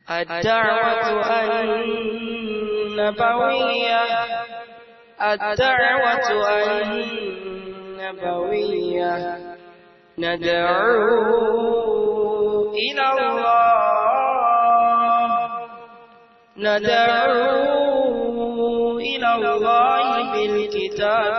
الدعوة النبوية الدعوة النبوية ندعو إلى الله ندعو إلى الله بالكتاب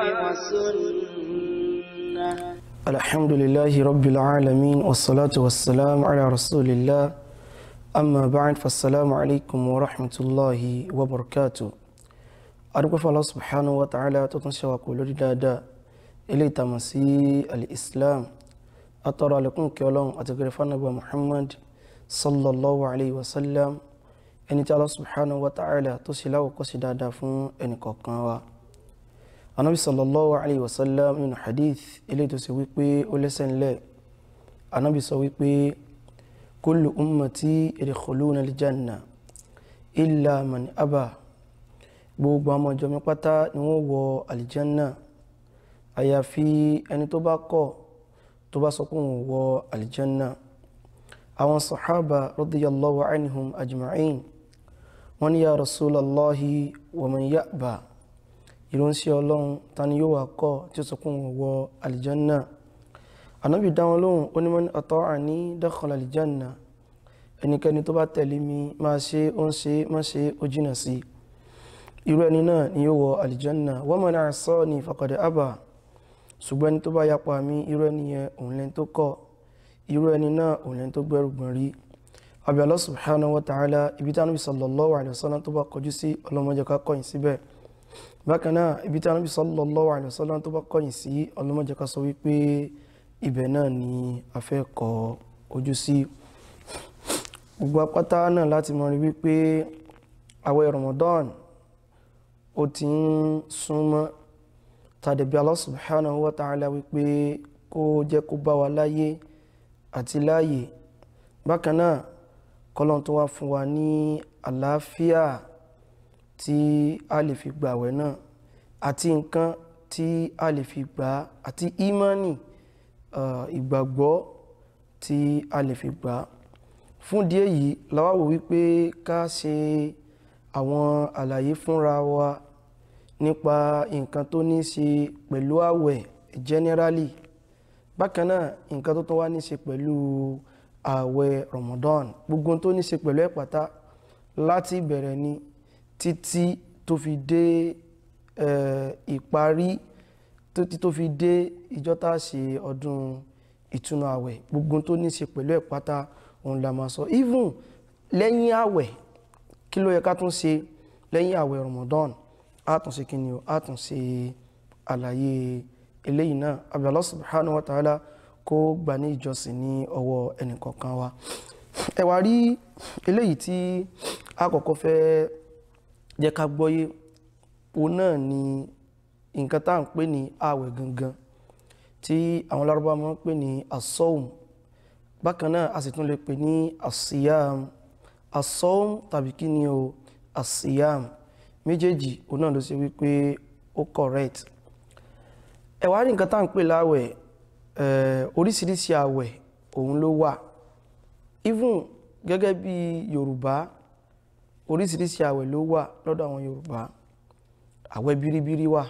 والسنة الحمد لله رب العالمين والصلاة والسلام على رسول الله أما بعد فالسلام عليكم ورحمة الله وبركاته أرجو الله سبحانه وتعالى تتنشى وقول دادا إلي تمسي الإسلام أترى لكم كيولون أتغرف نبي محمد صلى الله عليه وسلم ẹni tí Allah subhanahu wa ta'ala tó ṣe láwọ̀ kọ́ sí dáadáa fún ẹnì kọ̀ọ̀kan wa anabi sallallahu alayhi wa sallam nínú hadith ilé tó ṣe wípé ó lẹ́sẹ̀ ńlẹ̀ anabi sọ wípé kullu ummati yadkhuluna aljanna illa man aba gbogbo àwọn ọjọ́ mi pátá ni wọ́n wọ aljanna àyàfi ẹni tó bá kọ̀ tó bá sọ pé òun wọ aljanna àwọn sahaba radiyallahu anhum ajma'in wọ́n ní ya rasulallahi wa man ya'ba ìránṣẹ́ ọlọ́run ta ni yóò wá kọ́ tí ó sọ pé òun wọ aljanna anábì dá wọn lóhùn ó ní man ata'ani dakhala aljanna ẹnikẹ́ni tó bá tẹ̀lé mi máa ṣe ó ń ṣe má ṣe ó jìnà sí irú ẹni náà ni yóò wọ aljanna wa man asani faqad aba ṣùgbọ́n ẹni tó bá yapa mi irú ẹni yẹn òun lẹ́ni tó kọ̀ irú ẹni náà òun lẹ́ni tó gbẹ́rù gbọ̀n rí àbí Allah subhanahu wa ta'ala ibi tí Ànábì sallallahu alaihi wasallam tó bá kọjú sí ọlọ́mọdé ká kọ̀yìn síbẹ̀ bákan náà ibi tí Ànábì sallallahu alaihi wasallam tó bá kọ̀yìn sí ọlọ́mọdé ká sọ wípé ibẹ̀ náà ni a fẹ́ kọ ojú sí gbogbo apáta náà láti mọ̀ rí wípé àwẹ̀ Ramadan ó ti ń súnmọ́ tàdébí Allah subhanahu wa ta'ala wípé kó jẹ́ kó bá wa láyé àti láàyè bákan náà kọ́lọ́n tó wá fún wa ní àlàáfíà tí a lè fi gbàwẹ̀ náà àti nǹkan tí a lè fi gbà àti ìmánì ìgbàgbọ́ tí a lè fi gbà fún díẹ̀ yìí làwa wò wípé ká ṣe àwọn àlàyé fúnra wa nípa nǹkan tó ní ṣe pẹ̀lú àwẹ̀ generally bákan náà nǹkan tó tún wá ní ṣe pẹ̀lú ààwẹ̀ Ramadan gbogbo tó ní ṣe pẹ̀lú ẹ̀pàtà láti ìbẹ̀rẹ̀ ni títí tó fi dé ìparí títí tó fi dé ìjọ tá a ṣe ọdún ìtúnu ààwẹ̀ gbogbo tó ní ṣe pẹ̀lú ẹ̀pàtà òun la máa sọ even lẹ́yìn ààwẹ̀ kí ló yẹ ká tún ṣe lẹ́yìn ààwẹ̀ Ramadan á tún ṣe kí ni o á tún ṣe àlàyé eléyìí náà àbí Allah subhanahu wa ta'ala kó gbà ní ìjọsìn ní ọwọ́ ẹnìkọ̀ọ̀kan wa ẹ wá rí eléyìí tí a kọ́kọ́ fẹ́ jẹ́ ká gbọ́yé òun náà ni nǹkan tá à ń pè ní ààwẹ̀ gangan tí àwọn lárúbá máa ń pè ní asọ́ùm bákan náà a sì tún lè pè ní asiyam asọ́ùm tàbí kí ni o asiyam méjèèjì òun náà ló ṣe wípé ó correct ẹ wá rí nǹkan tá à ń pè láwẹ̀ oríṣiríṣi àwẹ̀ òun ló wà even gẹ́gẹ́ bí yorùbá oríṣiríṣi àwẹ̀ ló wà lọ́dọ̀ àwọn yorùbá àwẹ̀ biribiri wà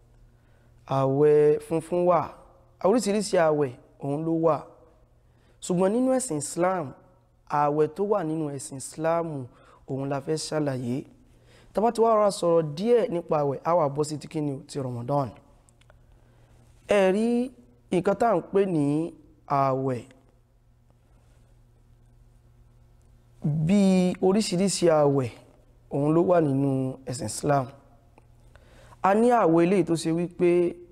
àwẹ̀ funfun wà oríṣiríṣi àwẹ̀ òun ló wà ṣùgbọ́n nínú ẹ̀sìn islam àwẹ̀ tó wà nínú ẹ̀sìn islam òun la fẹ́ ṣàlàyé tá bá ti wá rọra sọ̀rọ̀ díẹ̀ nípa àwẹ̀ á wá bọ́ sí ti kíni ti ramadan ẹ̀rí nǹkan tá à ń pè ní ààwẹ̀ bí oríṣiríṣi ààwẹ̀ òun ló wà nínú ẹ̀sìn Islam a ní ààwẹ̀ eléyìí tó ṣe wípé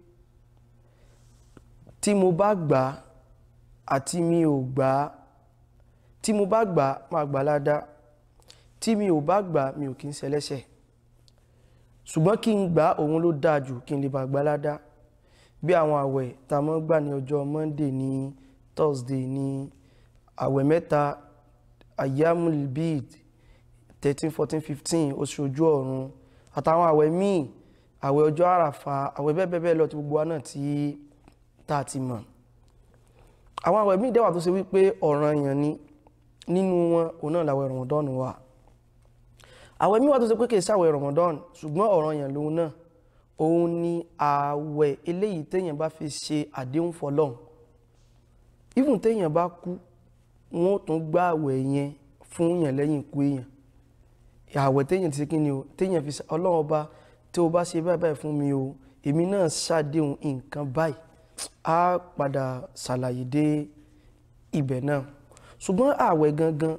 tí mo bá gbà àti mi ò gbà tí mo bá gbà máa gbà ládá tí mi ò bá gbà mi ò kí ń ṣẹlẹ́ṣẹ̀ ṣùgbọ́n kí n gbà òun ló dáa jù kí n lè bá gbà ládá bí àwọn àwẹ̀ tá a mọ́ gbà ní ọjọ́ monday ní thursday ní àwẹ̀ mẹ́ta ayamul bid thirteen fourteen fifteen oṣù ojú ọ̀run àtàwọn àwẹ̀ míì àwẹ̀ ọjọ́ àràfà àwẹ̀ bẹ́ẹ̀ bẹ́ẹ̀ bẹ́ẹ̀ lọ ti gbogbo wa náà tí tá a ti mọ̀ àwọn àwẹ̀ míì dẹ́wà tó ṣe wípé ọ̀ranyàn ni nínú wọn òun náà làwẹ̀ Ramadan wà àwẹ̀ míwà tó ṣe pé kìí ṣàwẹ̀ Ramadan ṣùgbọ́n ọ̀ranyàn lòun náà òun ni àwẹ̀ eléyìí téèyàn bá fi ṣe àdéhùn fọlọ́hun even téèyàn bá kú wọn ò tún gbá àwẹ̀ yẹn fún yàn lẹ́yìn ikú èèyàn àwẹ̀ téèyàn ti ṣe kí ni o téèyàn fi ọlọ́run ọba tí o bá ṣe báyìí báyìí fún mi o èmi náà ṣàdéhùn nǹkan báyìí á padà ṣàlàyé dé ibẹ̀ náà ṣùgbọ́n àwẹ̀ gangan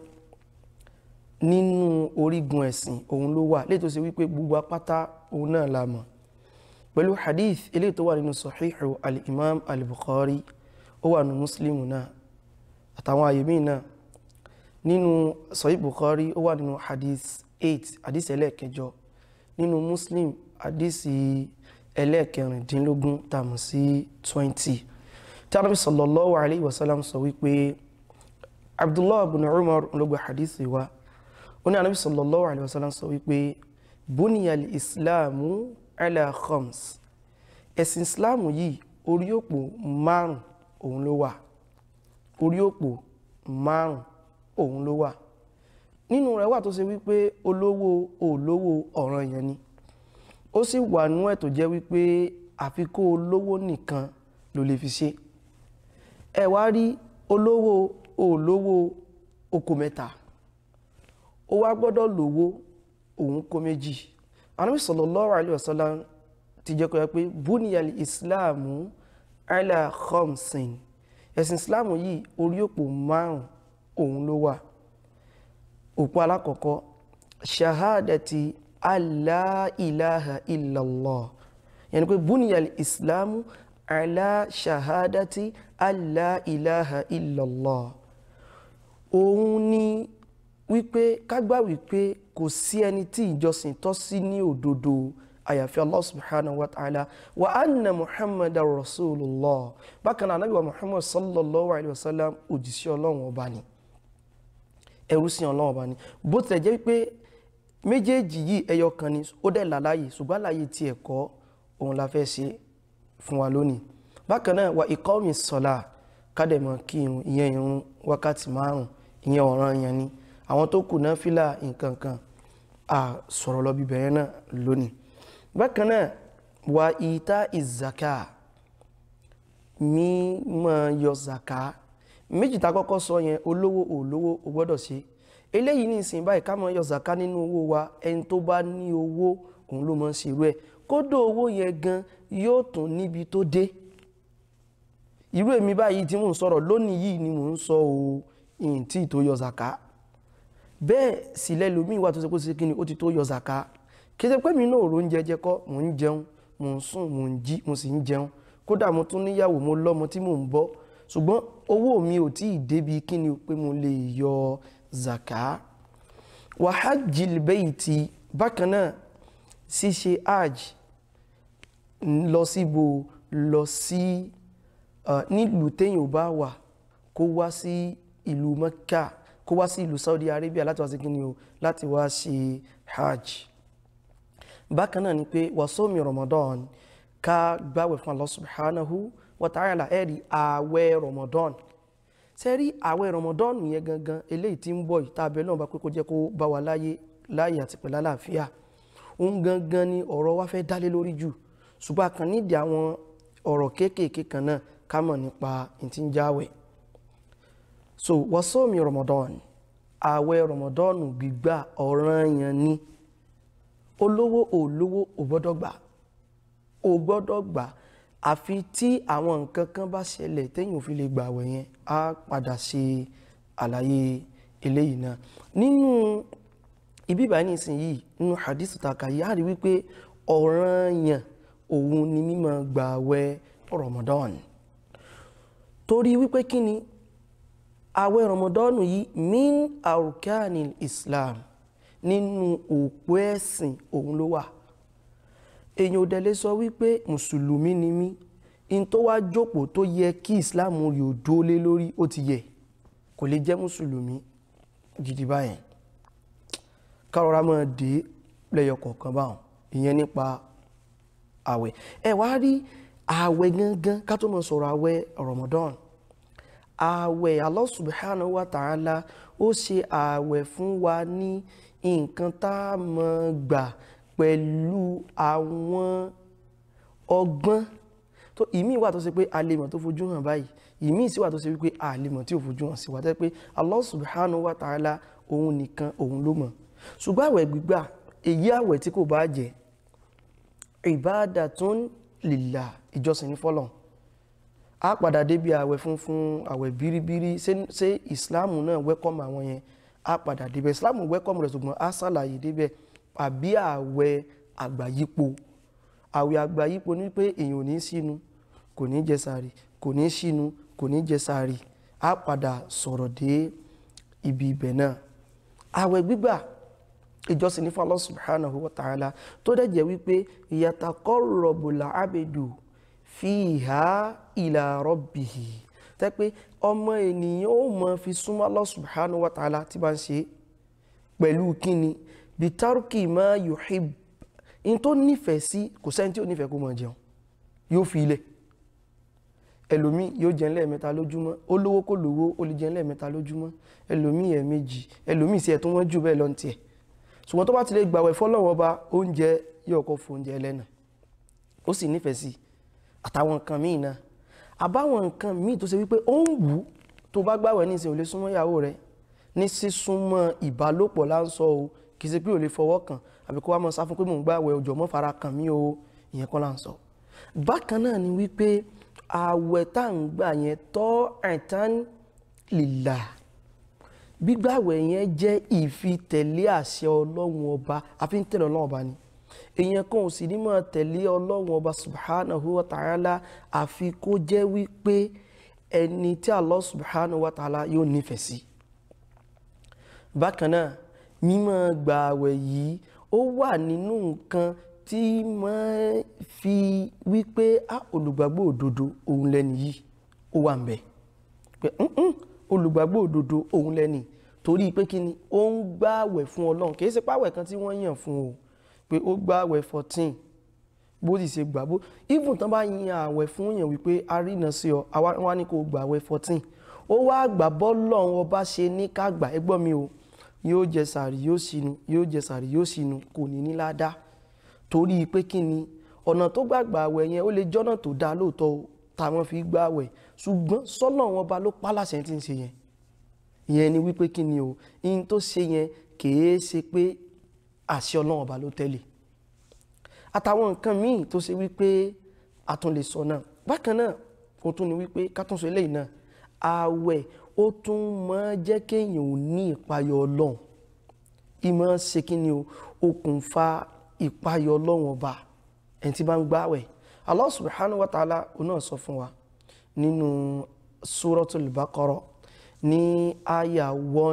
nínú orígun ẹ̀sìn òun ló wà léyìí tó ṣe wípé gbogbo apáta òun náà la mọ̀ pẹ̀lú hadith eléyìí tó wà nínú sahihu al-imam al-bukhari ó wà nínú muslim náà àtàwọn àyè míì náà nínú sahih bukhari ó wà nínú hadith 8 hadith ẹlẹ́ẹ̀kẹjọ nínú muslim hadith ẹlẹ́ẹ̀kẹrìndínlógún tàmù sí 20 tí anábì sallallahu alayhi wa sallam sọ wípé abdullah ibn umar ló gba hadith wa ó ní anábì sallallahu alayhi wa sallam sọ wípé buniyal islamu ala khams ẹ̀sìn islamu yìí orí òpó márùn òun ló wà orí òpó márùn òun ló wà nínú rẹ̀ wà tó ṣe wípé olówó olówó ọ̀ranyàn ni ó sì wà nú ẹ̀ tó jẹ́ wípé àfi kó olówó nìkan ló lè fi ṣe ẹ wá rí olówó olówó oko mẹ́ta ó wá gbọ́dọ̀ lówó òun kó méjì Ànábì sallallahu alaihi wasallam ti jẹ́ kó yẹ pé buniyal islamu ala khamsin ẹ̀sìn islamu yìí orí òpó márùn òun ló wà òpó alákọ̀ọ́kọ́ shahadati alla ilaha illallah yẹni pé buniyal islamu ala shahadati alla ilaha illallah òun ni wípé kágbà wípé kò sí ẹni tí ìjọsìn tọ́ sí ní òdodo àyàfi Allah subhanahu wa ta'ala wa anna muhammad rasulullah bákan náà anábì wa muhammad sallallahu alayhi wa sallam òjíṣẹ́ ọlọ́run ọba ni ẹrú sí ọlọ́run ọba ni bó tilẹ̀ jẹ́ wípé méjèèjì yìí ẹyọ kan ni ó dẹ̀ làlàyé ṣùgbọ́n àlàyé ti ẹ̀kọ́ òun la fẹ́ ṣe fún wa lónìí bákan náà wa ìkọ́mi sọ̀la kádẹ̀mọ̀ kí irun ìyẹn irun wákàtí márùn ìyẹn ọ̀ranyàn ni àwọn tó kù náà fílà nǹkan kan à sọ̀rọ̀ lọ bíbẹ̀rẹ̀ náà lónìí bákan náà wa ìta ìzàká mi máa yọ zàká méjì tá kọ́kọ́ sọ yẹn olówó olówó o gbọ́dọ̀ ṣe eléyìí ní ìsìn báyìí ká máa yọ zàká nínú owó wa ẹni tó bá ní owó òun ló máa ń ṣerú ẹ̀ kódó owó yẹn gan yóò tún níbi tó dé irú èmi báyìí tí mò ń sọ̀rọ̀ lónìí yìí ni mò ń sọ o ìyìn tí tó yọ zàká bẹ́ẹ̀ sì lẹ́lòmíì wà tó ṣe kó ṣe kí ni ó ti tó yọ zàká kí ṣe pé mi náà ro oúnjẹ jẹ kọ́ mò ń jẹun mò ń sùn mò ń jí mo sì ń jẹun kódà mo tún níyàwó mo lọ́mọ tí mò ń bọ́ ṣùgbọ́n owó mi ò tí ì débi kí ni pé mo lè yọ zàká wa hajjil bayti bákan náà ṣíṣe hajj lọ síbo lọ sí nílùú téèyàn ò bá wà kó wá sí ìlú Mẹ́kà kó wá sí ìlú Saudi Arabia láti wá sí kí ni o láti wá ṣe hajj bákan náà ni pé wàsómi Ramadan ká gbáwẹ̀ fún Allah subhanahu wa ta'ala ẹ̀rí ààwẹ̀ Ramadan sẹ́rí ààwẹ̀ Ramadan yẹn gangan eléyìí tí ń bọ̀ yìí tàbí náà bá pé kó jẹ́ kó bá wa láyé láyé àti pẹ̀lú àlàáfíà òun gangan ni ọ̀rọ̀ wa fẹ́ dálé lórí jù ṣùgbọ́n a kàn nídìí àwọn ọ̀rọ̀ kéékèèké kan náà ká mọ̀ nípa ìtí ń jáwẹ̀ so wàsómi Ramadan ààwẹ̀ Ramadan gbígbà ọ̀ranyàn ni olówó olówó ò gbọ́dọ̀ gbà ò gbọ́dọ̀ gbà àfi tí àwọn nǹkan kan bá ṣẹlẹ̀ téèyàn ò fi lè gbààwẹ̀ yẹn á padà ṣe àlàyé eléyìí náà nínú ibi ìbáyìí nísìnyìí nínú hadith taka yìí á rí wípé ọ̀ranyàn òun ni mímọ́ gbààwẹ̀ Ramadan torí wípé kí ni àwẹ̀ Ramadan yìí min arkanil Islam nínú òpó ẹ̀sìn òun ló wà èyàn ò dẹ̀lé sọ wípé mùsùlùmí ni mí in tó wá jókòó tó yẹ kí islam rí ò dólé lórí ó ti yẹ kò lè jẹ́ mùsùlùmí gidi báyẹn kárọ̀rá máa dé lẹ́yọ kọ̀ọ̀kan báwọn ìyẹn nípa àwẹ̀ ẹ wá rí àwẹ̀ gangan ká tó mọ̀ sọ̀rọ̀ àwẹ̀ Ramadan àwẹ̀ Allah subhanahu wa ta'ala ó ṣe ààwẹ̀ fún wa ní nǹkan tá a mọ̀ gbà pẹ̀lú àwọn ọgbọ́n tó ìmí wà tó ṣe pé a lè mọ̀ tó fojú hàn báyìí ìmí sì wà tó ṣe wípé a lè mọ̀ tí ò fojú hàn sí wa tẹ́ pé Allah subhanahu wa ta'ala òun nìkan òun ló mọ̀ ṣùgbọ́n àwẹ̀ gbígbà èyí àwẹ̀ tí kò bá jẹ́ ibadatun lillah ìjọsìn ní fọ́lọ́n a padà débi àwẹ̀ funfun àwẹ̀ bíríbírí ṣé ìsìláàmù náà wẹ́kọ̀mù àwọn yẹn a padà débẹ̀ ìsìláàmù wẹ́kọ̀mù rẹ̀ ṣùgbọ́n a ṣàlàyé débẹ̀ àbí àwẹ̀ àgbáyípo àwẹ̀ àgbáyípo ní pé èèyàn ò ní sínú kò ní jẹ sààrì kò ní sínú kò ní jẹ sààrì a padà sọ̀rọ̀ dé ibi ibẹ̀ náà àwẹ̀ gbígbà ìjọsìn ní fún Allah subhanahu wa ta'ala tó dẹ̀ jẹ́ wípé yataqarrabul abedu fiha ila rabbihi tẹ́ pé ọmọ ènìyàn ó mọ fi súnmọ́ Allah subhanahu wa ta'ala tí bá ń ṣe pẹ̀lú kíni bitarki ma yuhib in tó nífẹ̀ẹ́ sí kò sẹ́ni tí ó nífẹ̀ẹ́ kó mọ̀ jẹun yóò fi ilẹ̀ ẹlòmí yóò jẹun lẹ́ẹ̀mẹ́ta lójúmọ́ ó lówó kó lówó ó lè jẹun lẹ́ẹ̀mẹ́ta lójúmọ́ ẹlòmí ẹ̀ẹ̀mejì ẹlòmí sí ẹ̀ tó wọ́n jù bẹ́ẹ̀ lọ́n tiẹ̀ ṣùgbọ́n tó bá ti lè gbàwẹ̀ fọ́lọ́wọ́ bá oúnjẹ yóò kọ́ fún oúnjẹ ẹlẹ́nà ó sì nífẹ̀ẹ́ sí àtàwọn nǹkan míì náà àbáwọn nǹkan míì tó ṣe wípé ó ń wù ú tó bá gbàwẹ̀ ní ìsìn ò lè súnmọ́ ìyàwó rẹ̀ ní sísúnmọ́ ìbálòpọ̀ láńsọ o kì í ṣe pé ò lè fọwọ́ kàn àbí kó wá mọ́ sá fún pé mò ń gbàwẹ̀ ọjọ́ mọ́ fara kàn mí o ìyẹn kọ́ láńsọ bákan náà ni wípé àwẹ̀ tá à ń gbà yẹn tọ́ ẹ̀tàn lillah gbígbàwẹ̀ yẹn jẹ́ ìfitẹ̀lé àṣẹ ọlọ́run ọba àfi ń tẹ̀lé ọlọ́run ọba ni èèyàn kan ò sì ní máa tẹ̀lé ọlọ́run ọba subhanahu wa ta'ala àfi kó jẹ́ wípé ẹni tí Allah subhanahu wa ta'ala yóò nífẹ̀ẹ́ sí. bákan náà mímọ́ gbàwẹ̀ yìí ó wà nínú nǹkan tí máa fi wípé a olùgbàgbọ́ òdodo òun lẹ́ni yìí ó wà ń bẹ̀ pé olùgbàgbọ́ òdodo òun lẹ́ni torí pé kí ni ó ń gbààwẹ̀ fún ọlọ́run kì í ṣe páwẹ̀ kan tí wọ́n yàn fún o pé ó gbààwẹ̀ fourteen bó sì ṣe gbà bó even tán bá yan àwẹ̀ fún yàn wípé a rí iná sí ọ àwa wá ní kó gbààwẹ̀ fourteen ó wá gbà bọ́lọ́run ọba ṣe ní ká gbà ẹ gbọ́ mi o yóò jẹ sàrí yóò sínú yóò jẹ sàrí yóò sínú kò ní ní ládàá torí pé kí ni ọ̀nà tó gbàgbà àwẹ̀ yẹn ó lè jọ́nà tó dáa lóòótọ́ táwọn fi gbà àwẹ̀ ṣùgbọ́n sọ́nà wọn ba ló pálàṣẹ tí ń ṣe yẹn ìyẹn ni wípé kí ni o in tó ṣe yẹn kìí ṣe pé àṣẹ ọlọ́run ọba ló tẹ̀lé àtàwọn nǹkan míì tó ṣe wípé a tún lè sọ náà bákan náà ó tún ni wípé ká tún sọ eléyìí náà àwẹ̀ ó tún máa jẹ́ kéèyàn ò ní ìpayọ ọlọ́run ìmọ̀ ṣe kí ni o okùnfà ìpayọ ọlọ́run ọba ẹni tí bá ń gbààwẹ̀ Allah subhanahu wa ta'ala ó náà sọ fún wa nínú suratul Baqara ní àyà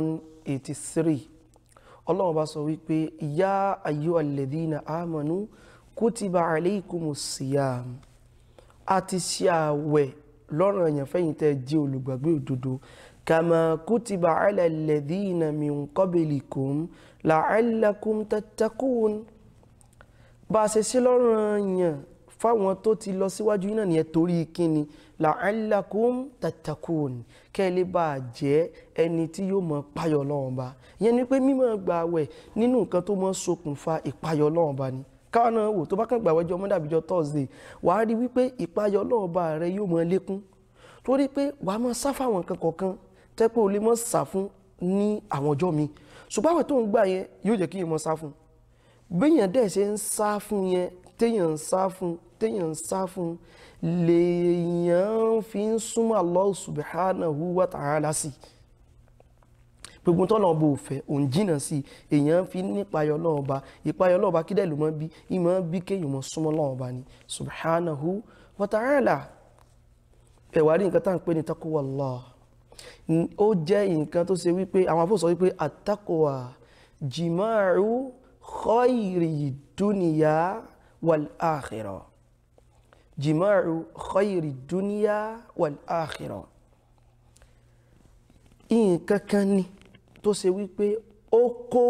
183 ọlọ́run bá sọ wípé ya ayyuhal ladhina amanu kutiba alaykumus siyam a ti ṣe àwẹ̀ lọ́rọ̀ èèyàn fẹ́yìn tẹ́ jẹ́ olùgbàgbé òdodo kama kutiba ala alladhina min qablikum la'allakum tattaqun bá a ṣe ṣe lọ́rọ̀ èèyàn fáwọn tó ti lọ síwájú yìí náà nìyẹn torí kíni la'allakum tattaqun kẹ́ ẹ lè bá a jẹ́ ẹni tí yóò mọ páyọ̀ Ọlọ́run ba ìyẹn ni pé mímọ́ gbààwẹ̀ nínú nǹkan tó mọ́ ṣokùnfà ìpáyọ̀ Ọlọ́run ba ni káwọn náà wò tó bá kàn gbààwẹ̀ jọ mọ́dàbíjọ Thursday wàá rí wípé ìpáyọ̀ Ọlọ́run ba rẹ yóò mọ lékún torí pé wàá mọ sá fáwọn nǹkan kọ̀ọ̀kan tẹ́ pé o lè mọ sá fún ní àwọn ọjọ́ mi ṣùgbọ́n àwẹ̀ tó ń gbà yẹn yóò jẹ́ kí yẹn mọ sá fún béèyàn dẹ̀ ṣe ń sá fún yẹn téèyàn ń sá fún téèyàn ń sá fún lèèyàn fi ń súnmọ́ Allah subhanahu wa ta'ala sí gbogbo tọ́lọ̀ ọba òfẹ́ òun jìnà sí èèyàn fi nípayọ̀ náà ọba ìpayọ̀ náà ọba kí dẹ̀ ló mọ́ bí ìmọ̀ bí kéèyàn mọ́ súnmọ́ náà ọba ni subhanahu wa ta'ala ẹ̀wà rí nǹkan tá à ń pè ní taqwallah ó jẹ́ nǹkan tó ṣe wípé àwọn afọ́ sọ wípé at-taqwa jima'u khayri dunya wal akhirah jima'u khayri dunya wal akhirah nǹkan kan ni tó ṣe wípé ó kó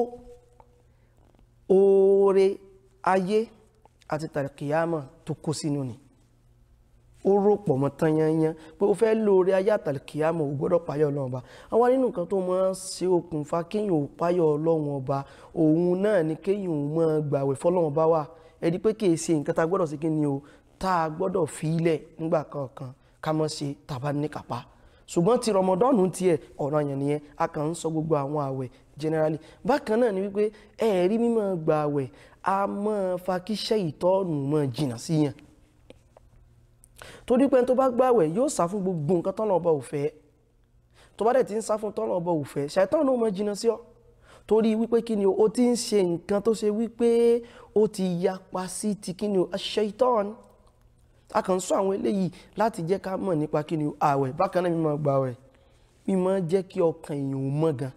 oore ayé àti tàríkìyàmọ̀ tó kó sínú ni ó rò pọ̀ mọ́ tán yányán pé ó fẹ́ lóore ayé àtàlùkìyàmọ̀ ò gbọ́dọ̀ páyọ̀ ọlọ́run ọba àwọn nínú nǹkan tó máa ń ṣe okùnfà kéèyàn ò páyọ̀ ọlọ́run ọba òun náà ni kéèyàn ò máa gbàwẹ̀ fọlọ́run ọba wà ẹni pé kì í ṣe nǹkan tá a gbọ́dọ̀ sí kí ni o tá a gbọ́dọ̀ fi ilẹ̀ nígbà kankan ká mọ́ ṣe tàbá ní kápá ṣùgbọ́n ti rọmọdọ́nù tiẹ̀ ọ̀ràn yẹn nìyẹn a kàn ń sọ gbogbo àwọn àwẹ̀ generally bákan náà ni wípé ẹ̀ẹ́rí mímọ́ gba àwẹ̀ a máa fa kíṣẹ́ ìtọ́nù mọ́ jìnnà sí yàn torí pé tó bá gbàwẹ̀ yóò sá fún gbogbo nǹkan tọ́nà ọba òfẹ́ tó bá dẹ̀ ti ń sá fún tọ́nà ọba òfẹ́ ṣàìtọ́nù mọ́ jìnnà sí ọ torí wípé kí ni o ti ń ṣe nǹkan tó ṣe wípé ó ti yapa sí ti kí ni o ṣàìtọ́nù a kàn ń sọ àwọn eléyìí láti jẹ́ ká mọ̀ nípa kí ni àwẹ̀ bákan náà mímọ́ gbàwẹ̀ mímọ́ jẹ́ kí ọkàn èèyàn ò mọ́ gan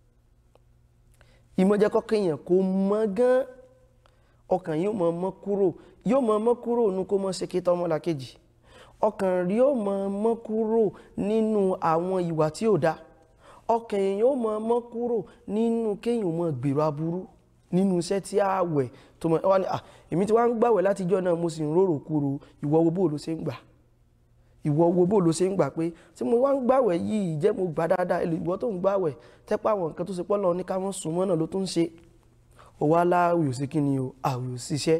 ìmọ̀ jẹ́ kọ́kàn èèyàn kó mọ́ gan ọkàn yóò mọ̀ mọ́ kúrò yóò mọ̀ mọ́ kúrò nínú kó mọ́ ṣe kí tọ́mọ́lá kejì ọkàn rí yóò mọ̀ mọ́ kúrò nínú àwọn ìwà tí ò dáa ọkàn èèyàn yóò mọ̀ mọ́ kúrò nínú kéèyàn mọ̀ gbèrò aburú nínú iṣẹ́ tí àwẹ̀ tó mọ̀ wá ní à èmi tí wá ń gbàwẹ̀ látijọ́ náà mo sì ń rorò kúrò ìwọ wo bó ló ṣe ń gbà ìwọ wo bó ló ṣe ń gbà pé tí mo wá ń gbàwẹ̀ yìí jẹ́ mo gbà dáadáa èlò ìwọ tó ń gbàwẹ̀ tẹ́pẹ́ àwọn nǹkan tó ṣe pọ́ lọ ní ká mọ́ sùn mọ́ náà ló tó ń ṣe ó wá láwì ò sí kí ni o àwì ò ṣiṣẹ́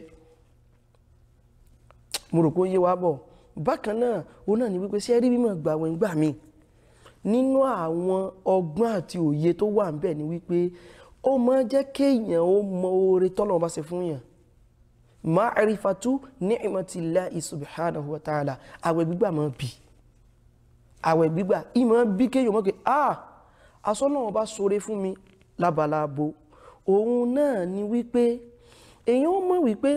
mo rò pé ó yé wa bọ̀ bákan náà òun náà ni wípé ṣé rí mímọ̀ gbàwẹ̀ ń gbà mí nínú àwọn ọgbọ́n àti òye tó wà ń bẹ̀ ni wípé ó máa jẹ́ kéèyàn ó mọ oore tọ́lọ̀ bá ṣe fún yàn ma'rifatu ni'matillahi subhanahu wa ta'ala àwẹ̀ gbígbà máa bì àwẹ̀ gbígbà ìmọ̀ bí kéèyàn mọ́ pé ah asọ́nà ọba ṣoore fún mi lábalábo òun náà ni wípé èèyàn ó mọ̀ wípé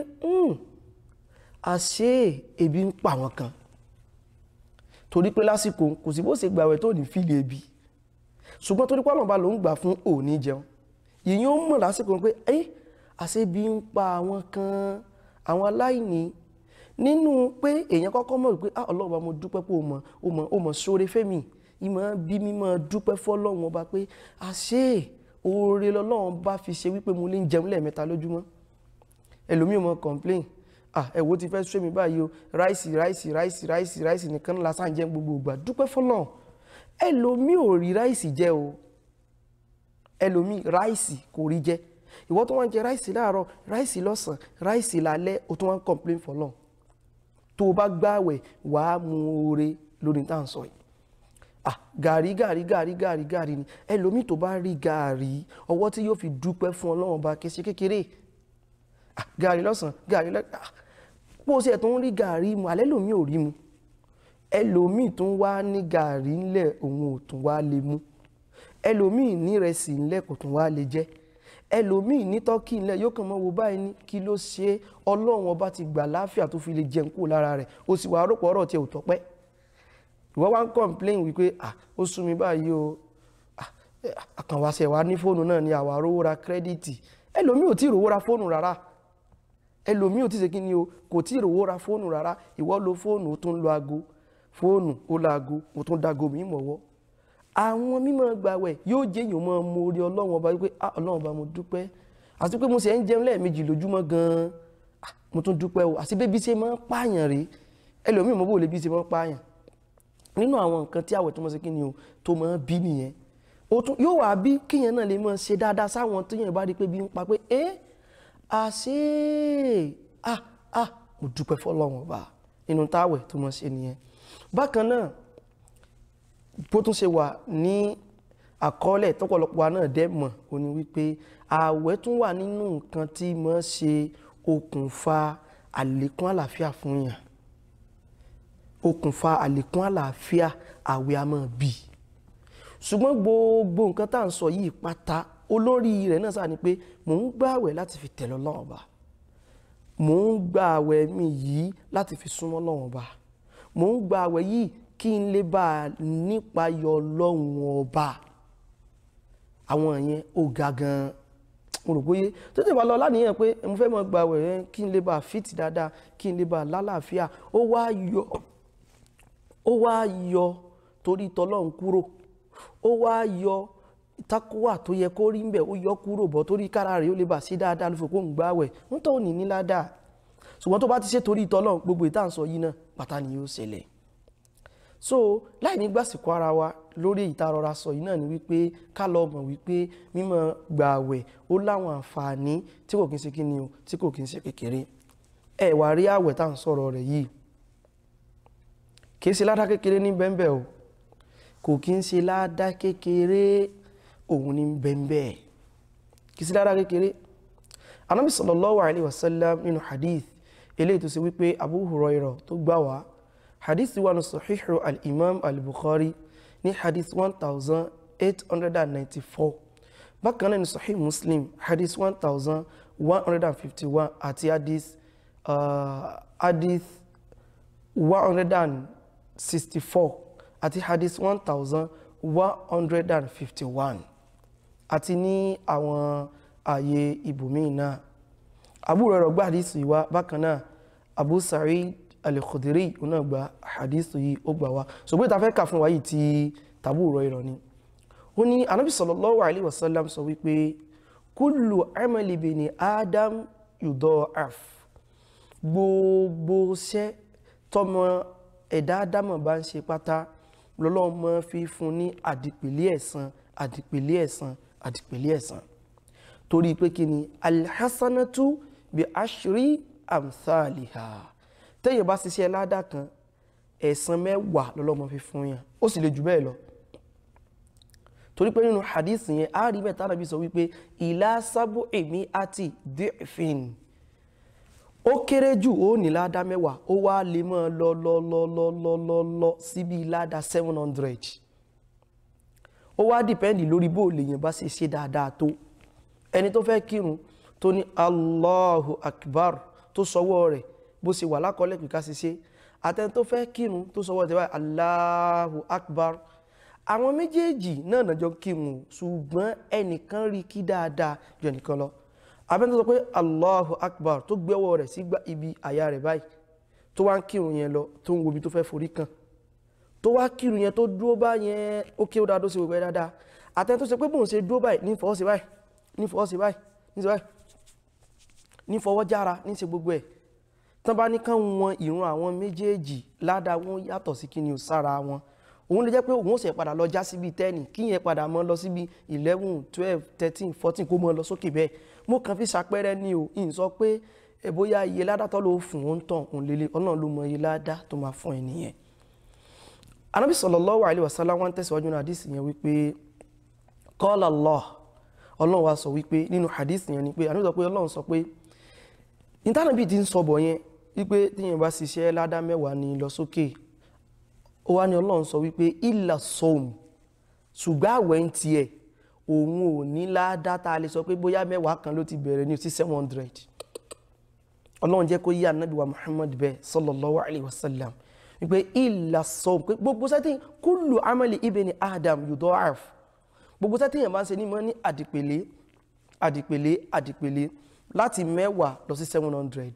àṣé ebi ń pa wọn kan torí pé lásìkò kò sí bó ṣe gbàwẹ̀ tó ní fílì ebi ṣùgbọ́n torí pọ́nà ọba ló ń gbà fún òní jẹun èèyàn ó mọ̀ lásìkò pé ẹ́ àṣebi ń pa àwọn kan àwọn aláìní nínú pé èèyàn kọ́kọ́ mọ̀ wípé ah ọlọ́run bá mo dúpẹ́ pé o mọ̀ o mọ̀ o mọ̀ sóore fẹ́mi ìmọ̀ bí mi mọ̀ dúpẹ́ fọ́lọ́run ọba pé àṣé oore lọ́lọ́run bá fi ṣe wípé mo lè ń jẹun lẹ́ẹ̀mẹ́ta lójúmọ́ ẹlòmíì mọ̀ complain ah ẹ̀wọ́ ti fẹ́ sọ mi báyìí o ráìsì ráìsì ráìsì ráìsì ráìsì nìkan lásán jẹ́ gbogbo ìgbà dúpẹ́ fọ́lọ́run ẹlòmíì ò rí ráìsì jẹ o ẹlòmíì ráìsì kò rí jẹ ìwọ tó wọ́n jẹ ráìsì láàárọ̀ ráìsì lọ́sàn ráìsì lálẹ́ o tó wọ́n complain fọ́lọ́run tó o bá gbààwẹ̀ wàá mu oore lórí tá à ń sọ yìí ah gàrí gàrí gàrí gàrí gàrí ni ẹlòmíì tó bá rí gàrí ọwọ́ tí yóò fi dúpẹ́ fún ọlọ́run bá ké ṣe kékeré ah gàrí lọ́sàn gàrí lọ́sàn ah bó o ṣe tó ń rí gàrí mu alẹ́ lòmíì ò rí mu ẹlòmíì tó ń wá ní gàrí ńlẹ̀ òun ò tún wá lè mú ẹlòmíì ní ìrẹsì ńlẹ̀ kò tún wá lè jẹ ẹlòmíì ní tọ́kì ńlẹ̀ yóò kàn mọ́ wo báyìí ní kí ló ṣe ọlọ́run ọba ti gbà láàfíà tó fi lè jẹun kúrò lára rẹ̀ ó sì wà rọ́pò ọ̀rọ̀ tiẹ̀ ò tọ́pẹ́ ìwọ wá ń complain wípé ah ó sú mi báyìí o àkànwáṣẹ wa ní fóònù náà ni àwa rówó ra kírẹ́dìtì ẹlòmíì ò tí ì rówó ra fóònù rárá ẹlòmíì ò tí ì ṣe kí ni o kò tí ì rówó ra fóònù rárá ìwọ lo fóònù ó tún lo aago fóònù ó lo aago ó tún dago mi mọ̀wọ́ àwọn mímọ́ gbàwẹ̀ yóò jẹ́ èèyàn mọ́ mo rí ọlọ́run ọba wípé ah ọlọ́run ọba mo dúpẹ́ àti pé mo sì ń jẹun lẹ́ẹ̀mejì lójúmọ́ gan-an mo tún dúpẹ́ o àti bébí ṣe máa ń pààyàn rèé ẹlòmíì mọ́ bò lè bí ṣe máa ń pààyàn nínú àwọn nǹkan tí àwẹ̀ tó mọ́ sí kí ni o tó mọ́ bí nìyẹn o tún yóò wá bí kíyẹn náà lè mọ́ ṣe dáadáa sáwọn tó yẹn bá rí pé bí ń pa pé ẹ́ àṣé ah ah mo dúpẹ́ fọlọ́run ọba nínú táwẹ̀ tó mọ́ ṣe nìyẹn bákan náà bó tún ṣe wà ní àkọọ́lẹ̀ tọ́pọ̀lọpọ̀ wa náà dẹ́ mọ̀ ó ní wípé àwẹ̀ tún wà nínú nǹkan tí mọ́ ṣe okùnfà àlékún àlàáfíà fún yàn okùnfà àlékún àlàáfíà àwẹ̀ a máa bì ṣùgbọ́n gbogbo nǹkan tá à ń sọ yìí pátá olórí rẹ̀ náà sáà ni pé mò ń gba àwẹ̀ láti fi tẹ̀lé Ọlọ́run Ọba mò ń gba àwẹ̀ mi yìí láti fi súnmọ́ Ọlọ́run Ọba mò ń gba àwẹ̀ yìí kí n lè bá a nípa yọ Ọlọ́run Ọba àwọn yẹn ó ga gan-an mo rò bóyé tó tẹ̀ bá lọ láníyàn pé mo fẹ́ mọ gba àwẹ̀ yẹn kí n lè bá a fìtì dáadáa kí n lè bá a lálàáfíà ó wá yọ ó wá yọ torí tọlọ́run kúrò ó wá yọ takuwa tó yẹ kó rí mbẹ ó yọ kúrò bọ̀ torí kára rẹ̀ ó lè bà sí dáadáa ló fi kó ń gbààwẹ̀ ń tó ní níládà ṣùgbọ́n tó bá ti ṣe torí ìtọ́lọ́run gbogbo ìta ń sọ yìí náà pátá ni yóò ṣẹlẹ̀ so láì ní gbàsìkò ara wa lórí ìtarọra sọ yìí náà ni wípé ká lọ mọ̀ wípé mímọ́ gba àwẹ̀ ó láwọn àǹfààní tí kò kí ń ṣe kí ni o tí kò kí ń ṣe kékeré ẹ wá rí àwẹ̀ tá à ń sọ̀rọ̀ rẹ̀ yìí kì í ṣe ládá kékeré ní bẹ́ńbẹ́ o kò kí ń ṣe ládá kékeré òun ní bẹ́ńbẹ́ kì í ṣe ládá kékeré anábì sallallahu alaihi wasallam nínú hadith eléyìí tó ṣe wípé Abu Hurairah tó gbà wá hadith wà ní sahihu al-imam al-bukhari ní hadith 1894 bákan náà ní sahih muslim hadith 1151 àti hadith uh, hadith 164 àti hadith 1151 àti ní àwọn ààyè ibòmíì náà Abu Hurairah gba hadith yìí wá bákan náà Abu Sa'id al-Khudri náà gba hadith yìí ó gbà wá ṣùgbọ́n ìta fẹ́ kà fún wa yìí ti Abu Hurairah ni ó ní anábì sallallahu alaihi wasallam sọ wípé kullu amali bini adam yudha'af gbogbo iṣẹ́ tọmọ ẹ̀dá ádámọ̀ bá ń ṣe pátá lọ́lọ́mọ fi fún ní àdìpèlé ẹ̀san àdìpèlé ẹ̀san àdìpèlé ẹ̀san torí pé kí ni alhassanatu bi ashri amthaliha tẹ́yìn bá ṣiṣẹ́ ládà kan ẹ̀san mẹ́wàá lọ́lọ́mọ fi fún yàn ó sì lè jù bẹ́ẹ̀ lọ torí pé nínú hadith yẹn a rí bẹ́ẹ̀ tánàbí sọ wípé ìlà sábò èmi àti dìfin ó kéré jù ó ní ládá mẹ́wàá ó wá lè mọ́ lọ lọ lọ lọ lọ lọ lọ síbi ládá seven hundred ó wá dìpẹ́ndì lórí bó lèèyàn bá ṣe ṣe dáadáa tó ẹni tó fẹ́ kírun tó ní Allahu Akbar tó sọwọ́ rẹ̀ bó ṣe wà lákọọ́lẹ̀ pé ká ṣe ṣe àtẹni tó fẹ́ kírun tó sọwọ́ rẹ̀ báyìí Allahu Akbar àwọn méjèèjì náà nàjọ kírun ṣùgbọ́n ẹnìkan rí kí dáadáa jù ẹnìkan lọ abẹ́ni tó sọ pé Allahu Akbar tó gbẹ́wọ́ rẹ̀ sí ibi àyà rẹ̀ báyìí tó wá ń kírun yẹn lọ tó ń wo ibi tó fẹ́ forí kan tó wá kírun yẹn tó dúró bá yẹn ó kí ó dáa tó ṣe gbogbo ẹ dáadáa àtẹni tó ṣe pé bóun ṣe dúró báyìí ní fọwọ́ sí báyìí ní fọwọ́ sí báyìí ní ṣe báyìí ní fọwọ́ jára ní ṣe gbogbo ẹ̀ tán bá ní kán wọn ìrun àwọn méjèèjì ládàá wọn yàtọ̀ sí kí ni ò sára wọn òun lè jẹ́ pé òun ó sì padà lọ já síbi tẹ́ẹ̀nì kí yẹn padà mọ́ lọ síbi eleven twelve thirteen fourteen kó mọ́ lọ sókè bẹ́ẹ̀ mo kàn fi ṣàpẹẹrẹ ní o ìyìn sọ pé ẹ bóyá iye ládàá tó ló fún òun tàn òun lélẹ̀ ọlọ́run ló mọ iye ládàá tó máa fún ẹ nìyẹn. anábì sallallahu alaihi wasallam wọn tẹ̀síwájú náà àdìsí yẹn wípé qala Allah ọlọ́run wa sọ wípé nínú àdìsí yẹn ni pé àníbi sọ pé ọlọ́run sọ pé ìtànàbí ti ń sọ bọ̀ yẹn wípé tíyẹn bá ṣiṣẹ́ ládàá mẹ́wàá ní lọ sókè ó wá ní ọlọ́run sọ wípé ìlà sọ́ọ̀mù ṣùgbọ́n àwẹ̀ ń tiẹ̀ òun ò ní ládàá tá a lè sọ pé bóyá mẹ́wàá kan ló ti bẹ̀rẹ̀ ní sí seven hundred ọlọ́run jẹ́ kó yí ànábì wa muhammad bẹ́ẹ̀ sallallahu alayhi wa sallam wípé ìlà sọ́ọ̀mù pé gbogbo sẹ́tì kullu amali ibni adam yudha'af gbogbo sẹ́tì yẹn máa ń ṣe ní mọ́ ní àdìpèlé àdìpèlé àdìpèlé láti mẹ́wàá lọ sí seven hundred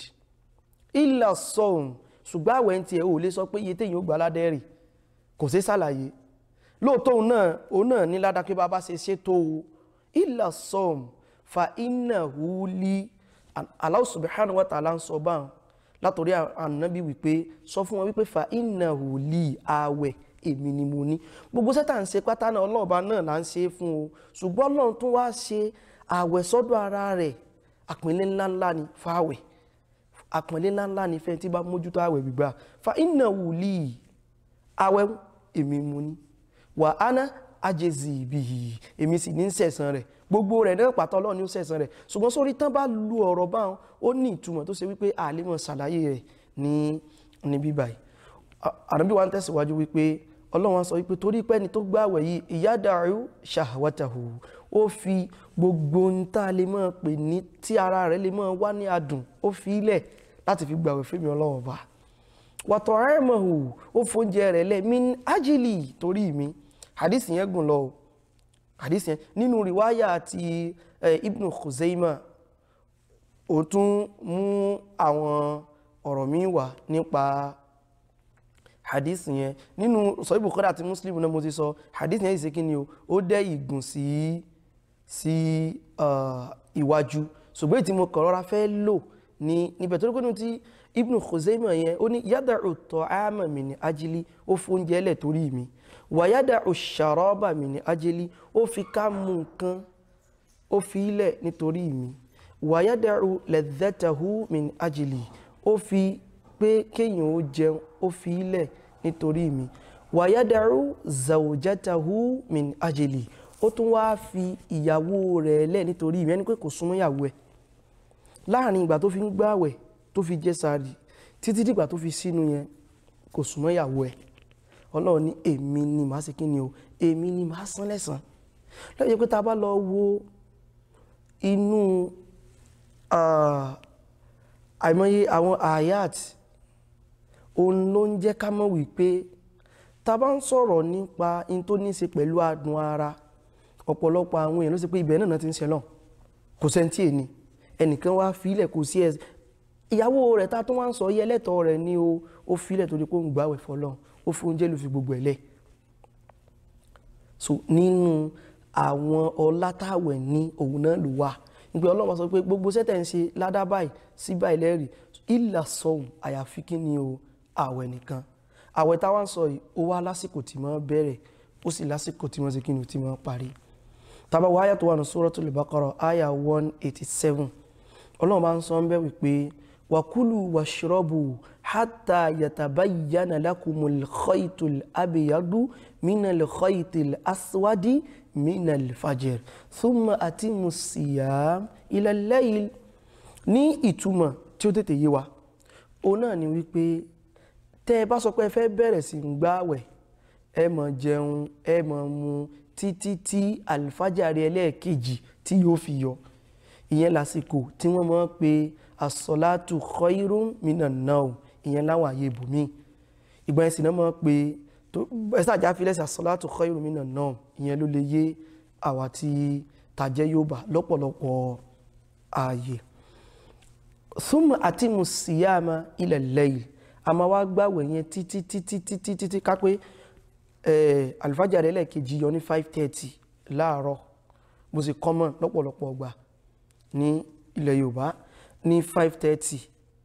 ìlà sọ́ọ̀mù ṣùgbọ́n àwẹ̀ ń tiẹ̀ ò lè sọ pé iye téèyàn ó gbà ládẹ́rì kò sí ṣàlàyé lóòótọ́ òun náà òun náà ní ládàá pé bàbá ṣe ṣètò ìlà sọ́ọ̀m fa iná húlí Allah subhanahu wa ta'ala ń sọ báwọn látòrí ànábì wípé sọ fún wọn wípé fa iná húlí àwẹ̀ èmi ni mo ní gbogbo sẹ́tà ń ṣe pátá náà ọlọ́ọ̀bá náà là ń ṣe fún o ṣùgbọ́n ọlọ́run tún wá ṣe àwẹ̀ sọ́dọ̀ ara rẹ̀ àpínlẹ̀ ńláńlá ni fáwẹ̀ àpọ̀nlé ńláńlá ní fẹ́ tí bá mójútó àwẹ̀ gbígbà fa iná wùlí àwẹ̀ èmi mú ní wà áná ajẹ́zì ìbí èmi sì ní sẹ̀sán rẹ̀ gbogbo rẹ̀ náà pàtó Ọlọ́run ní ó sẹ̀sán rẹ̀ ṣùgbọ́n sórí tán bá lu ọ̀rọ̀ báwọn ó ní ìtumọ̀ tó ṣe wípé àlímọ̀ ṣàlàyé rẹ̀ ní ní bíbáyìí àdàbí wa ń tẹ̀síwájú wípé Ọlọ́run sọ wípé torí pé ẹni tó gbààwẹ̀ yìí ìyádàrú ṣàwátàhù ó fi gbogbo ń tá a lè mọ̀ pé ní tí ara rẹ̀ lè mọ̀ wá ní adùn ó fi ilẹ̀ láti fi gbààwẹ̀ fún mi Ọlọ́run bá wàtọ̀ ẹ̀mọ̀hù ó fóúnjẹ rẹ̀ lẹ̀ min ájìlì torí mi hadith yẹn gùn lọ hadith yẹn nínú riwaya àti Ibn Khuzaima ó tún mú àwọn ọ̀rọ̀ mi wá nípa hadith yẹn nínú sọ Bukhari àti Muslim náà mo ti sọ hadith yẹn ìṣe kí ni o ó dẹ́ ìgùn sí sí iwájú ṣùgbọ́n tí mo kàn rọra fẹ́ lò ní níbẹ̀ tó lókùnrin tí Ibn Khuzaimah yẹn ó ní yada'u ta'ama min ajli ó fi oúnjẹ lẹ̀ torí mi wa yada'u sharaba min ajli ó fi ká mú nǹkan ó fi ilẹ̀ nítorí mi wa yada'u ladhatahu min ajli ó fi pé kéèyàn ó jẹun ó fi ilẹ̀ nítorí mi wa yada'u zawjatahu min ajli ó tún wá fi ìyàwó rẹ̀ lẹ̀ nítorí mi ẹni pé kò súnmọ́ ìyàwó ẹ̀ láàrin ìgbà tó fi ń gbààwẹ̀ tó fi jẹ sààrì títí dìgbà tó fi sínú yẹn kò súnmọ́ ìyàwó ẹ̀ ọlọ́run ní èmi ni màá ṣe kí ni o èmi ni màá san lẹ́san lọ́yẹ̀ pé tá a bá lọ wo inú àìmọye àwọn ayat òun ló ń jẹ́ ká mọ̀ wípé tá a bá ń sọ̀rọ̀ nípa in tó ní í ṣe pẹ̀lú adùn ara ọ̀pọ̀lọpọ̀ àwọn èèyàn ló ṣe pé ibẹ̀ náà ti ń ṣẹlọ̀ kò sẹ́ńtì èni ẹnìkan wá fílẹ̀ kò sí ẹ̀ ìyàwó rẹ̀ ta tó wá ń sọ yẹ lẹ́tọ̀ rẹ̀ ní o ó fílẹ̀ torí pé ó ń gbàwẹ̀ fọlọ́n ó fún oúnjẹ ló fi gbogbo ẹ̀ lẹ̀ so nínú àwọn ọlátàwẹ̀ ní òun náà ló wà nígbà ọlọ́run sọ pé gbogbo sẹ́tẹ̀ ń ṣe ládá báyìí sí báyìí lẹ́rìí ìlà sọ̀hún àyàfi kí ni o àwẹ̀ nìkan àwẹ̀ táwa ń sọ yìí ó wá lásìkò tí wọ́n bẹ̀rẹ̀ ó sì lásìkò tí wọ́n ṣe kí ni tí wọ́n parí tàbá wọ àyà tó wà ní Suratul Baqara àyà 187 ọlọ́run bá ń sọ ń bẹ́ wípé wakulu washrabu hatta yatabayyana lakumul khaytul abyadu minal khaytil aswadi minal fajr thumma atimu siyam ila layl ní ìtumọ̀ tí ó tètè yé wa ó náà ni wípé tẹ́ ẹ bá sọ pé ẹ fẹ́ bẹ̀rẹ̀ sí ń gbààwẹ̀ ẹ máa jẹun ẹ máa mu títí tí àlùfájàre ẹlẹ́ẹ̀kejì tí yóò fi yọ ìyẹn lásìkò tí wọ́n máa ń pe asọ́látù khairun minan naum ìyẹn láwọn àyè ibòmí ìgbà ẹ̀sìn náà máa ń pe ẹ̀sìn àjá fi lẹ́sìn asọ́látù khairun minan naum ìyẹn ló lè yé àwa tí tàjẹ́ yóò bá lọ́pọ̀lọpọ̀ ààyè thumma atimu siyama ila layl a máa wá gbàwẹ̀ yẹn títí títí títí títí ká pé àlùfájàre ẹlẹ́ẹ̀kejì yọ ní five thirty láàárọ̀ bó ṣe common lọ́pọ̀lọpọ̀ ọgbà ní ilẹ̀ yorùbá ní five thirty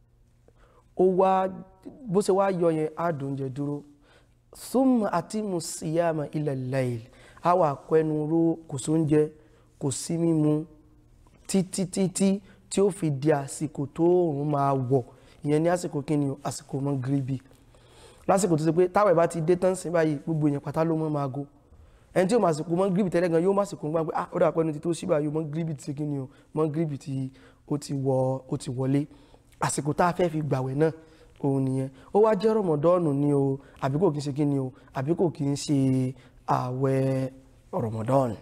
ó wá bó ṣe wá yọ yẹn á dùn oúnjẹ dúró thumma atimu siyama ila layl á wà kẹnu ró kò sóúnjẹ kò sí mímu títí títí tí ó fi di àsìkò tó òun máa wọ̀ ìyẹn ní àsìkò kíni àsìkò mọ́ gíríbì lásìkò tó ṣe pé táwọn ìbá ti dé tán sí báyìí gbogbo èèyàn pátá ló mọ́ máa go ẹni tí ó máa sìnkú mọ́ gíríbì tẹ́lẹ̀ gan yóò máa sìnkú gbá pé ah ó dà pẹ́nu ti tó síbà yóò mọ́ gíríbì ti kí ni o mọ́ gíríbì tí ó ti wọ ó ti wọlé àsìkò tá a fẹ́ fi gbàwẹ̀ náà òun nìyẹn ó wá jẹ́ rọmọdọ́ọ̀nù ni o àbí kò kí ń ṣe kí ni o àbí kò kí ń ṣe àwẹ̀ rọmọdọ́ọ̀nù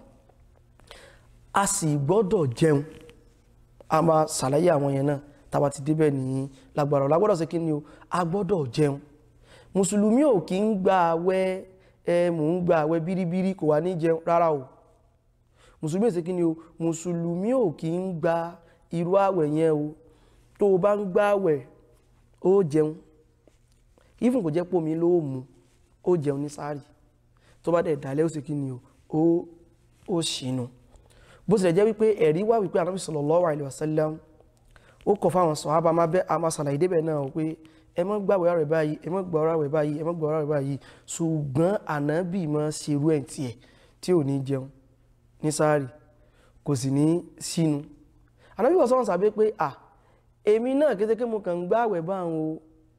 a sì gbọ́dọ̀ jẹun a máa ṣàlàyé àwọn yẹn náà tába ti débẹ̀ ní lágbára lágbọ́dọ̀ ṣe kí ni o a gbọ́dọ̀ jẹun mùsùlùmí ò kí ń gba àwẹ̀ ẹ mò ń gba àwẹ̀ bíríbírí kò wá ní jẹun rárá o mùsùlùmí ṣe kí ni o mùsùlùmí ò kí ń gba irú àwẹ̀ yẹn o tó o bá ń gba àwẹ̀ ó jẹun even kò jẹ́ pómi ló mú ó jẹun ní sáàrì tó bá dẹ̀ dálẹ́ ó ṣe kí ni o ó ó ṣìnú bó tilẹ̀ jẹ́ wípé ẹ̀rí wá wípé Ànábì sallallahu alaihi wasallam ó kọ̀ fáwọn sọ̀hábà máa bẹ́ a máa ṣàlàyé débẹ̀ náà pé ẹ má gbàwẹ̀ rẹ̀ báyìí ẹ má gbàwẹ̀ rẹ̀ báyìí ẹ má gbàwẹ̀ rẹ̀ báyìí ṣùgbọ́n ànábì máa ṣerú ẹ̀ tiẹ̀ tí ò ní jẹun ní sáàrì kò sì ní sínú ànábì wọ́n sọ́wọ́n sàbẹ́ pé à èmi náà kétéké mo kàn ń gbàwẹ̀ báwọn o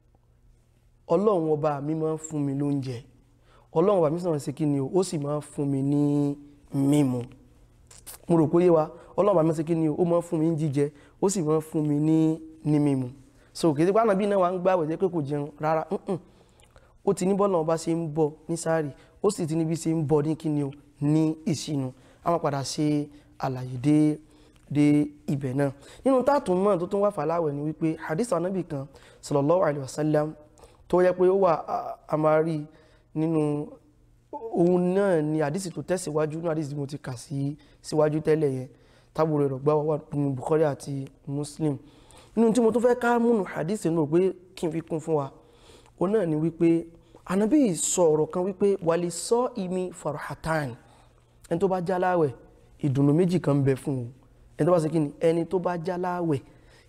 ọlọ́run ọba mi máa ń fún mi lóúnjẹ ọlọ́run ọba mi sọ̀rọ̀ sí kí ni o ó sì máa ń fún mi ní mímu mo rò pé yé wa ọlọ́run ọba mi sọ kí ni o ó máa ń fún mi ní jíjẹ ó sì máa ń fún mi ní ní mímu so kìí sípò ànábì náà wà ń gbààwẹ̀ jẹ́ pé kò jẹun rárá ó ti ní bọ́ọ̀lù ọba ṣe ń bọ̀ ní sáàrì ó sì ti níbi ṣe ń bọ̀ ní kíni o ní ìṣinu a máa padà ṣe àlàyé dé dé ibẹ̀ náà nínú táàtún mọ́ tó tún wà fàláwẹ̀ ni wípé hadith ànábì kan sallallahu alaihi wasallam tó yẹ pé ó wà àmàrí nínú òun náà ni hadith tó tẹ̀síwájú ní hadith tí mo ti kà sí síwájú tẹ́lẹ̀ yẹn tábùrù rẹ̀ gbá wà nínú Bukhari àti Muslim nínú tí mo tó fẹ́ ká múnú hadith nínú pé kí n fi kún fún wa o náà ni wípé anabi sọ ọ̀rọ̀ kan wípé wàlì sọ imi farhatan ẹni tó bá jáláwẹ̀ ìdùnnú méjì kan bẹ fún o ẹni tó bá ṣe kí ni ẹni tó bá jáláwẹ̀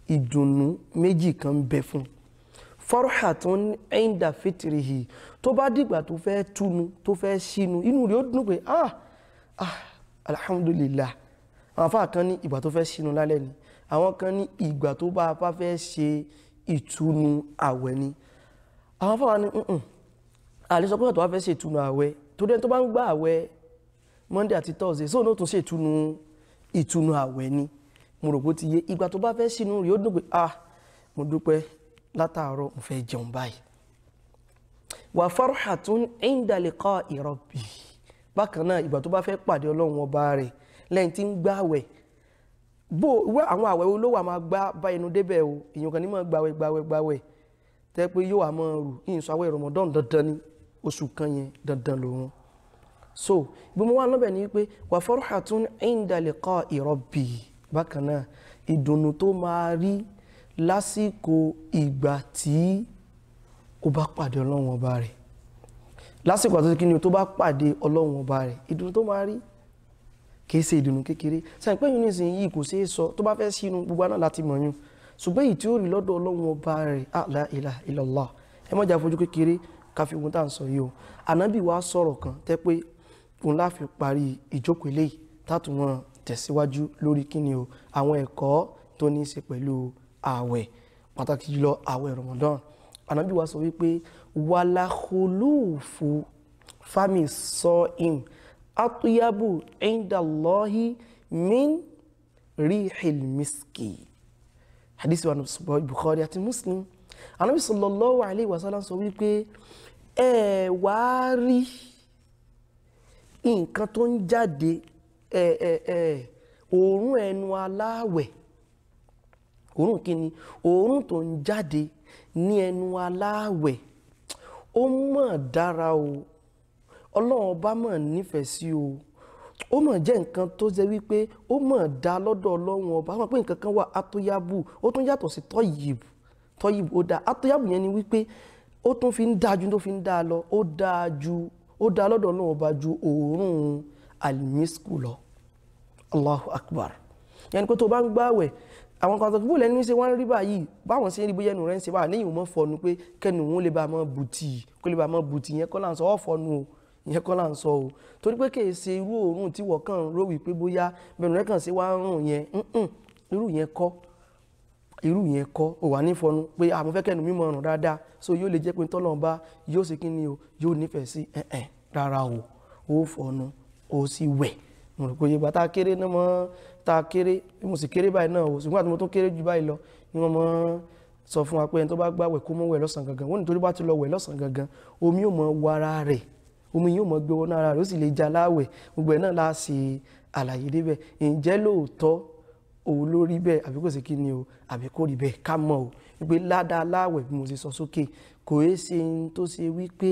ìdùnnú méjì kan ń bẹ fún farhatun inda fitrihi tó bá dìgbà tó fẹ́ túnu tó fẹ́ sínú inú rẹ̀ ó dùn pé ah ah alhamdulillah àwọn afá kan ní ìgbà tó fẹ́ sínú lálẹ́ ni àwọn kan ní ìgbà tó bá bá fẹ́ ṣe ìtúnu àwẹ̀ ni àwọn afá wa ní nǹkan àlè sọ pé ọ̀tọ̀ wá fẹ́ ṣe ìtúnu àwẹ̀ tó dẹ́n tó bá ń gbà àwẹ̀ monday àti thursday sóò ní ó tún ṣe ìtúnu ìtúnu àwẹ̀ ni mo rò bó ti yé ìgbà tó bá fẹ́ sínú rẹ̀ ó dùn pé ah mo dúpẹ́ látàárọ̀ mo fẹ́ jẹun báyìí wà farhatun inda liqa'i rabbi bákan náà ìgbà tó bá fẹ́ pàdé ọlọ́run ọba rẹ̀ lẹ́yìn tí ń gbàwẹ̀ bó wẹ́ àwọn àwẹ̀ olówó àmà gbá bá inú débẹ̀ o èèyàn kan ní máa gbàwẹ̀ gbàwẹ̀ gbàwẹ̀ tẹ́ pé yóò àmọ́ rù yìí sọ àwẹ̀ Ramadan dandan ní oṣù kan yẹn dandan lòun so ìgbìmọ̀ wa lọ́bẹ̀ ni wípé wà farhatun inda liqa'i rabbi bákan náà ìdùnnú tó máa rí lásìkò ìgbà tí ó bá pàdé ọlọ́run ọba rẹ̀ lásìkò àti kíni tó bá pàdé ọlọ́run ọba rẹ̀ ìdùnnú tó máa rí kìí ṣe ìdùnnú kékeré sẹ́yìn pé yìí yìí kò ṣeé sọ tó bá fẹ́ sínú gbogbo àná láti mọ̀ yún ṣùgbọ́n èyí tí ó rí lọ́dọ̀ ọlọ́run ọba rẹ̀ la ilaha illallah ẹ mọ̀jà fojú kékeré káfí ohun tá à ń sọ yìí o ànábì wa sọ̀rọ̀ kan tẹ́ pé òun láfi parí ìjókòó eléyìí tátù wọn tẹ̀síwájú lórí kíni o àwọn ẹ̀kọ́ tó ní í ṣe pẹ̀lú ààwẹ̀ pàtàkì jùlọ ààwẹ̀ Ramadan ànábì wa sọ wípé wàlàkùlùfù fami sọ im atuyabu indallahi min rihil miski hadisi wa nùsùbọ̀ Bukhari àti Muslim ànábì sallallahu alayhi wa sallam sọ wípé ẹ wá rí nǹkan tó ń jáde ẹ ẹ ẹ òórùn ẹnu aláwẹ̀ òórùn kíni òórùn tó ń jáde ní ẹnu aláwẹ̀ ó mọ̀ dára o ọlọ́run ọba mọ̀ nífẹ̀ẹ́ sí o ó mọ̀ jẹ́ nǹkan tó jẹ́ wípé ó mọ̀ dá lọ́dọ̀ ọlọ́run ọba ó mọ̀ pé nǹkan kan wà atóyábù ó tún yàtọ̀ sí tọ́yìbù tọ́yìbù ó dáa atóyábù yẹn ni wípé ó tún fi ń dáa ju tó fi ń dáa lọ ó dáa ju ó dáa lọ́dọ̀ ọlọ́run ọba ju òórùn alimisku lọ allahu akbar yẹn ni pé tó bá ń gbààwẹ̀ àwọn kan tó kí bó lẹ́nu ṣe wọ́n rí báyìí báwọn ṣe ń rí bóyá ẹnu rẹ̀ ń ṣe báyìí lẹ́yìn òun fọnu pé kẹ́nu òun lè bá mọ́ bùtì kó lè bá mọ́ bùtì yẹn kọ́ là ń sọ ọ́ fọnu o ìyẹn kọ́ là ń sọ o torí pé kìí ṣe irú òórùn tí wọ́n kàn ró wípé bóyá bẹ̀rù rẹ̀ kàn ṣe wá ń rùn yẹn irú yẹn kọ́ irú yẹn kọ́ ò wà ní fọnu pé àmọ́ fẹ́ kẹ́nu mímọ́ ọ̀rùn dáadáa so yóò lè jẹ́ pé tọ́lọ́run bá yóò ṣe kí ni o yóò nífẹ̀ẹ́ sí ẹ̀ẹ̀ rárá o ó fọnu ó sì wẹ̀ mo rò pé yorùbá tá a kéré náà mọ́ tá a kéré mo sì kéré báyìí náà o ṣùgbọ́n àti mo tún kéré jù báyìí lọ ni wọ́n mọ́ sọ fún wa pé ẹni tó bá gbàwẹ̀ kó mọ́ wẹ̀ lọ́sàn gangan wọ́n nítorí bá ti lọ wẹ̀ lọ́sàn gangan omi yóò mọ wọ ara rẹ̀ omi yóò mọ gbé wọnú ara rẹ̀ ó sì lè já láwẹ̀ gbogbo ẹ̀ náà la ṣe àlàyé débẹ̀ ǹjẹ́ lóòótọ́ òun ló rí bẹ́ẹ̀ àbí kò sí kí ni o àbí kò rí bẹ́ẹ̀ ká mọ̀ o wípé ládàá láwẹ̀ bí mo ṣe sọ sókè kò é ṣe ń tó ṣe wípé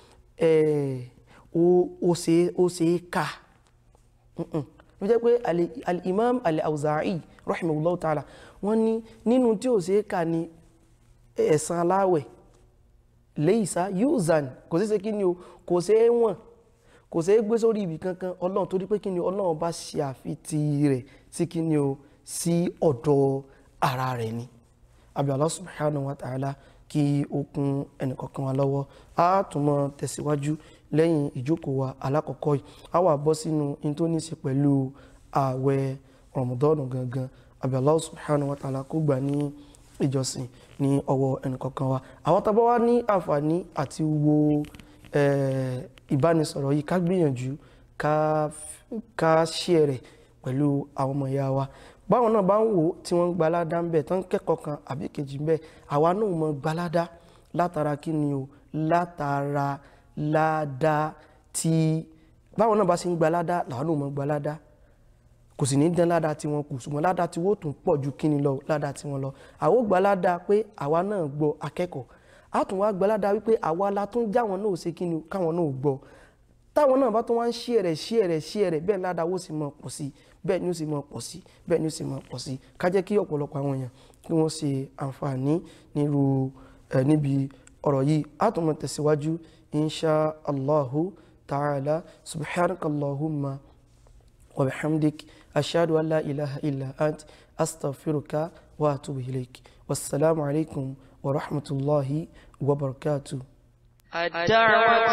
ó ṣe é kà ló jẹ́ pé al-imam al-awza'i rahimahullahu ta'ala wọ́n ní nínú tí ó ṣe é kà ní ẹ̀san aláwẹ̀ laysa yuzan kò sí ṣe kí ni o kò ṣe é wọ̀n kò ṣe é gbé sórí ibì kankan ọlọ́run torí pé kí ni ọlọ́run bá ṣe àfitì rẹ̀ sí kí ni o sí ọ̀dọ̀ ara rẹ̀ ni àbí Allah subhanahu wa ta'ala kí ó kún ẹnìkọ̀ọ̀kan wa lọ́wọ́ a tún mọ́ tẹ̀síwájú lẹ́yìn ìjókòó wa alákọ̀ọ́kọ́ yìí a wà bọ́ sínú in tó ní í ṣe pẹ̀lú ààwẹ̀ Ramadan gangan àbí Allah subhanahu wa ta'ala kó gbà ní ìjọsìn ní ọwọ́ ẹnìkọ̀ọ̀kan wa àwọn tá bá wá ní àǹfààní àti wo ìbánisọ̀rọ̀ yìí ká gbìyànjú ká ṣe rẹ̀ pẹ̀lú àwọn ọmọ ìyá wa báwọn náà bá ń wò tí wọ́n ń gbalada ń bẹ̀ tán kẹ́kọ̀ọ́ kan àbí kejì ń bẹ̀ àwa náà mọ gbalada látara kí ni o látara ládá tí báwọn náà bá ṣe ń gbalada làwọn náà mọ gbalada kò sì ní dán ládá tí wọ́n kù ṣùgbọ́n ládá tí wọ́n tún pọ̀ ju kí ni lọ ládá tí wọ́n lọ àwọn gbalada pé àwa náà gbọ́ akẹ́kọ̀ọ́ a tún wá gbalada wípé àwa la tún jáwọn náà ṣe kí ni káwọn náà gbọ́ táwọn náà bá tún wá ń ṣí ẹ̀rẹ̀ ṣí ẹ̀rẹ̀ ṣí ẹ̀rẹ̀ bẹ́ẹ̀ ládá ó sì mọ̀ pọ̀ sí bẹ́ẹ̀ ni ó sì mọ̀ pọ̀ sí bẹ́ẹ̀ ni ó sì mọ̀ pọ̀ sí ká jẹ́ kí ọ̀pọ̀lọpọ̀ àwọn èèyàn kí wọ́n ṣe àǹfààní nírú ẹ̀ níbi ọ̀rọ̀ yìí a tún mọ̀ tẹ̀síwájú insha allahu ta'ala subhanakallahumma wa bihamdik ashhadu an la ilaha illa ant astaghfiruka وأتوب إليك والسلام عليكم ورحمة الله وبركاته الدعوة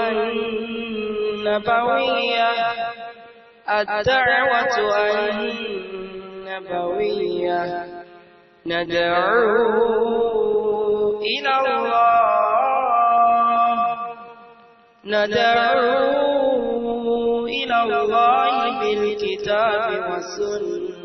النبوية الدعوة النبوية ندعو إلى الله ندعو إلى الله بالكتاب والسنة